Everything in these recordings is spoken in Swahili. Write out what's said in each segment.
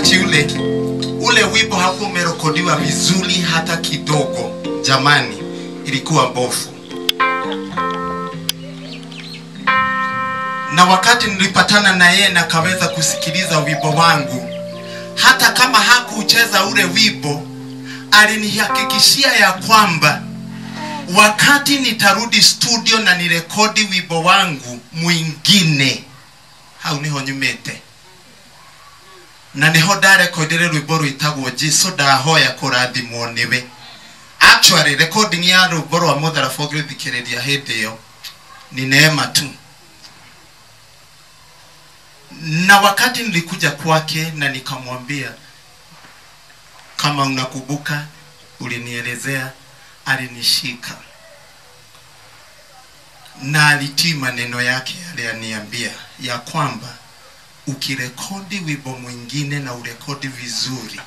wakati ule ule wimbo hakuwa umerekodiwa vizuri hata kidogo jamani ilikuwa mbofu na wakati nilipatana na yeye na kaweza kusikiliza wimbo wangu hata kama hakucheza ule wimbo alinihakikishia ya kwamba wakati nitarudi studio na nirekodi wimbo wangu mwingine hau niho nyumite na niho ndarekodire rwimbo rwitagwo jesu ndahoya kurathimwo niwe actually recording ya rwimbo rwa mutharaba ũngĩthikĩrĩria hĩndĩ ĩyo ni neema tu na wakati nilikuja kwake na nikamwambia kama unakumbuka ulinielezea alinishika na alitii maneno yake aliyaniambia ya kwamba ukirekodi wimbo mwingine na urekodi vizuri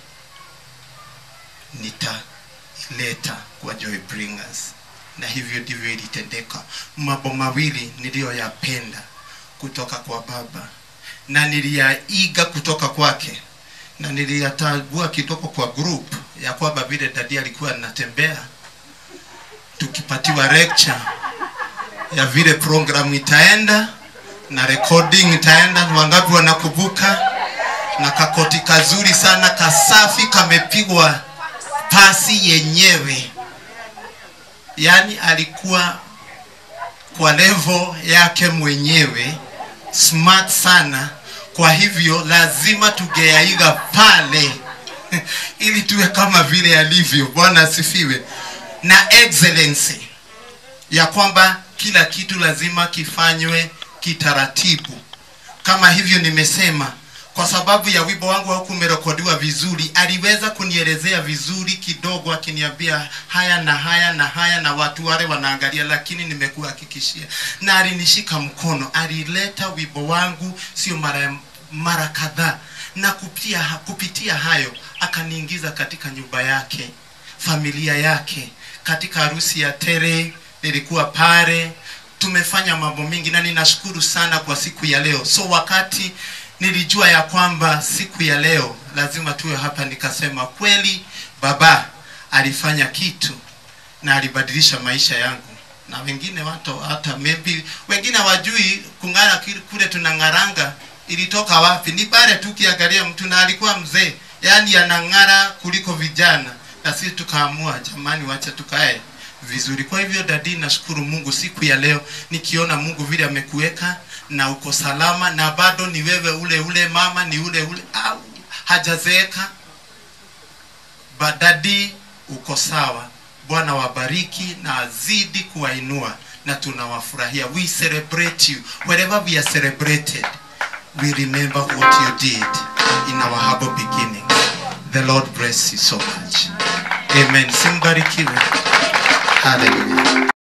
nitaleta kwa Joy Bringers na hivyo ndivyo ilitendeka mambo mawili niliyoyapenda kutoka kwa baba na niliyaiga kutoka kwake na niliyatambua kidogo kwa group ya kwamba vile dadi alikuwa anatembea tukipatiwa lecture ya vile program itaenda na recording itaenda wangapi wanakumbuka na kakoti kazuri sana kasafi kamepigwa pasi yenyewe yaani alikuwa kwa level yake mwenyewe smart sana kwa hivyo lazima tungeyaiga pale ili tuwe kama vile alivyo bwana asifiwe na excellency ya kwamba kila kitu lazima kifanywe kitaratibu kama hivyo nimesema kwa sababu ya wimbo wangu haukumerekodiwa vizuri aliweza kunielezea vizuri kidogo akiniambia haya na haya na haya na watu wale wanaangalia lakini nimekuhakikishia na alinishika mkono alileta wimbo wangu sio mara mara kadhaa na kupitia, kupitia hayo akaniingiza katika nyumba yake familia yake katika harusi ya tere nilikuwa pale tumefanya mambo mingi na ninashukuru sana kwa siku ya leo so wakati nilijua ya kwamba siku ya leo lazima tuwe hapa nikasema kweli baba alifanya kitu na alibadilisha maisha yangu na wengine watu hata maybe wengine wajui kung'ara kile- kule tunang'aranga ilitoka wapi ni pale tu kiangalia mtu na alikuwa mzee yaani anang'ara kuliko vijana na sisi tukaamua jamani wacha tukae vizuri kwa hivyo dadi nashukuru mungu siku ya leo nikiona mungu vile amekuweka na uko salama na bado ni wewe ule ule mama ni ule ule au hajazeeka badadi uko sawa bwana wabariki na azidi kuwainua na tunawafurahia we celebrate you wherever we are celebrated we remember what you did in our humble beginning the lord bless you so much amen simbarikiwe hallelujah